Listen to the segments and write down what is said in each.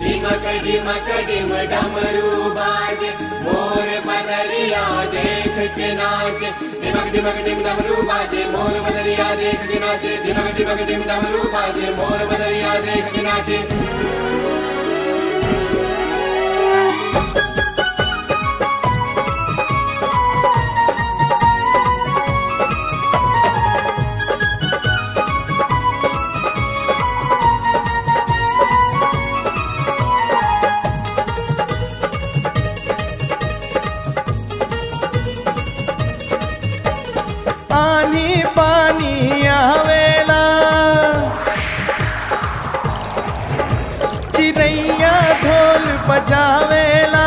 ढिमक ढिमक ढिम डमरू बाजे मोर बदरिया देख के नाचे ढिमक ढिमक ढिम डमरू बाजे मोर बदरिया देख के नाचे ढिमक ढिमक ढिम डमरू बाजे मोर बदरिया देख के नाचे आनी पानी आवेला चिड़ैया ढोल बजावेला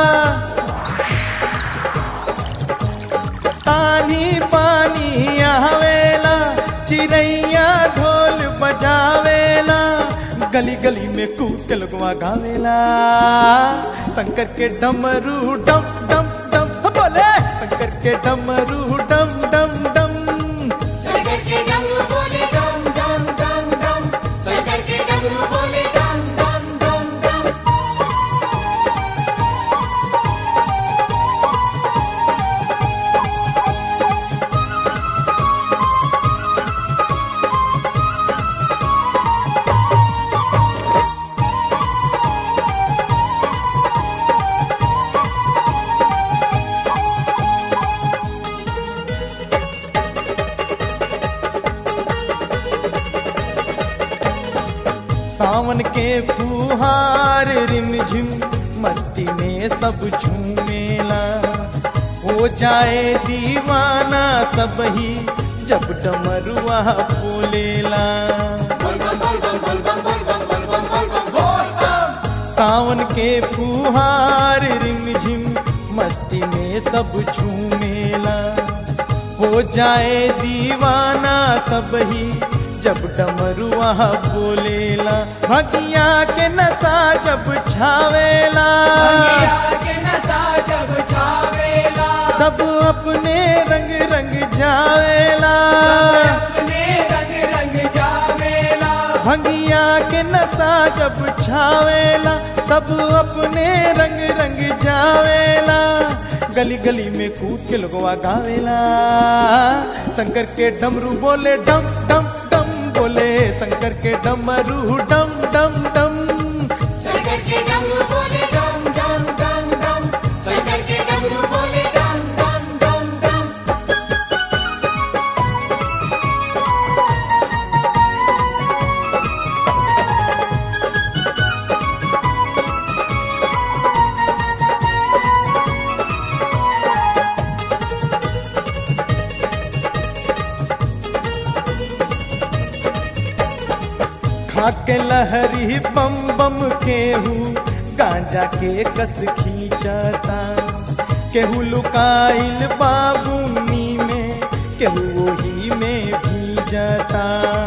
आनी पानी आवेला चिड़ैया ढोल बजावेला गली गली में कूद के लोगवा गावेला शंकर के डमरू डम डम डम बोले शंकर के डमरू डम डम डम शंकर के डमरू बोले डम डम डम डम शंकर के डमरू बोले डम डम डम डम सावन के फुहार रिमझिम मस्ती में सब झूमेला हो जाए दीवाना सब ही जब डमरुआ बोलेला सावन के फुहार रिमझिम मस्ती में सब झूमेला हो जाए दीवाना सब ही जब डमरुआ बोलेला भगिया के नशा जब छावेला के नशा जब छावेला सब अपने रंग रंग जावेला अपने रंग रंग जावेला भंगिया के नशा जब छावेला सब अपने रंग रंग जावेला गली गली में कूद के लोगवा गावेला शंकर के डमरू बोले डम डम डम बोले शंकर के डमरू डम डम डम शंकर के डमरू बोले डम डम डम डम शंकर के डमरू बोले डम डम डम डम खाके लहरी बम बम केहू गांजा के कस खींचता केहू लुकाइल बाबूनी में केहू वही में भीजता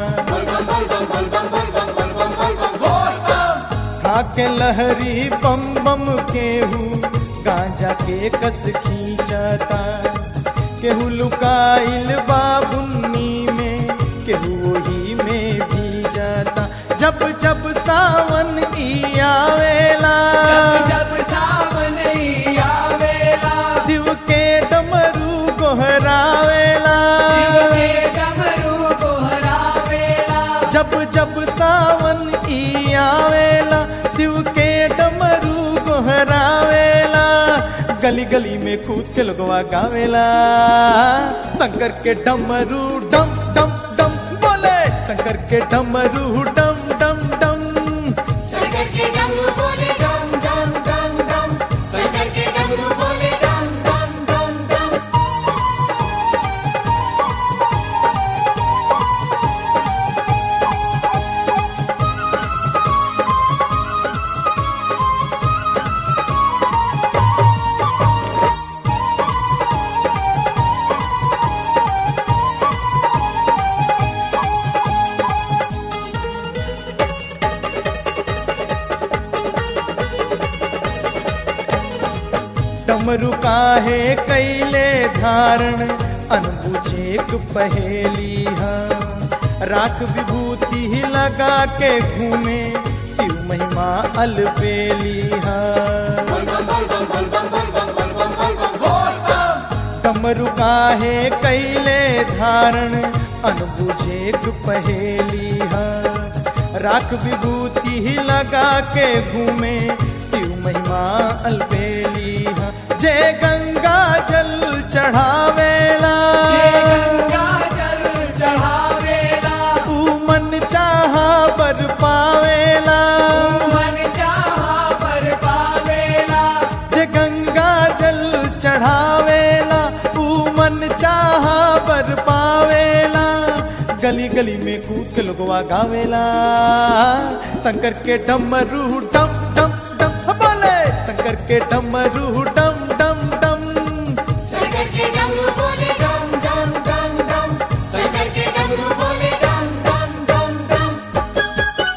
खाके लहरी बम बम केहू गांजा के कस खींचता केहू लुकाइल बाबुन्नी में केहू वही में भी जाता जब जब सावन ई आवेला जब सावन ही आवेला शिव के डमरू गोहरावेला के डमरू गोहरावेला जब जब सावन ई आवेला शिव के डमरू गोहरावेला गली गली में कूद के लोगवा गावेला शंकर के डमरू डम डम डम बोले शंकर के डमरू डम डम डम शंकर के डमरू बोले डम डम डम डम शंकर के डमरू बोले डम डम डम डम डमरू काहे कैले धारण अनबुझेक पहेली हा राख विभूति ही लगा के घूमे शिव महिमा महिमा अलबेली है कमरु काहे कैले धारण अनबुझेक पहेली है राख विभूति ही लगा के घूमे शिव महिमा अलबेली है जय गंगा जल चढ़ावेला ऊ मन चाहा बर पावेला जे गंगा जल चढ़ावेला ऊ मन चाहा बर पावेला गली गली में कूद के लोगवा गावेला शंकर के डमरू डम डम डम बोले शंकर के डमरू डम डम डम शंकर के डमरू बोले डम डम डम डम शंकर के डमरू बोले डम डम डम डम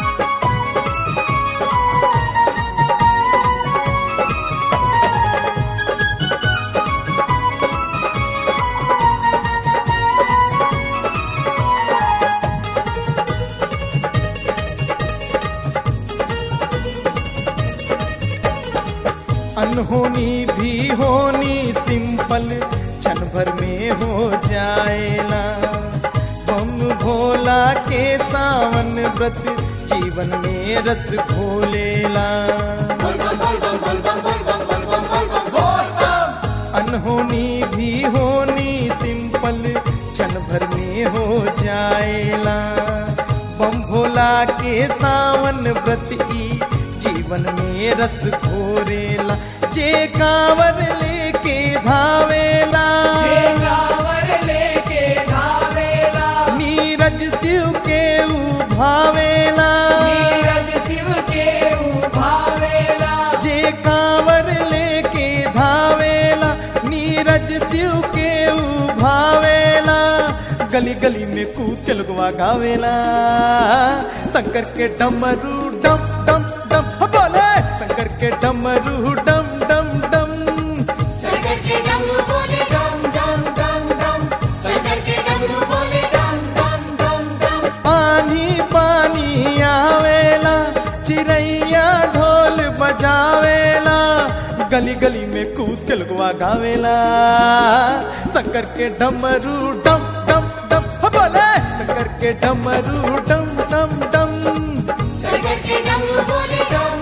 अनहोनी भी होनी सिंपल क्षण भर में हो जाएला बम भोला के सावन व्रत जीवन में रस घोलेला अनहोनी भी होनी सिंपल क्षण भर में हो जाएला बम भोला के सावन व्रत ई जीवन में रस घोरेला जे कांवर लेके धावेला नीरज शिव के उभावेला जे कांवर लेके धावेला नीरज शिव के उभावेला गली गली में कूद के लगवा गावेला शंकर के डमरू डम डम डम बोले शंकर के डमरू डम डम डम शंकर के डमरू बोले डम डम डम डम शंकर के डमरू बोले डम डम डम डम पानी पानी आवेला चिड़ैया ढोल बजावेला गली गली में कूद के लगवा गावेला शंकर के डमरू डम डम डम बोले शंकर के डमरू डम डम डम शंकर के डमरू बोले डम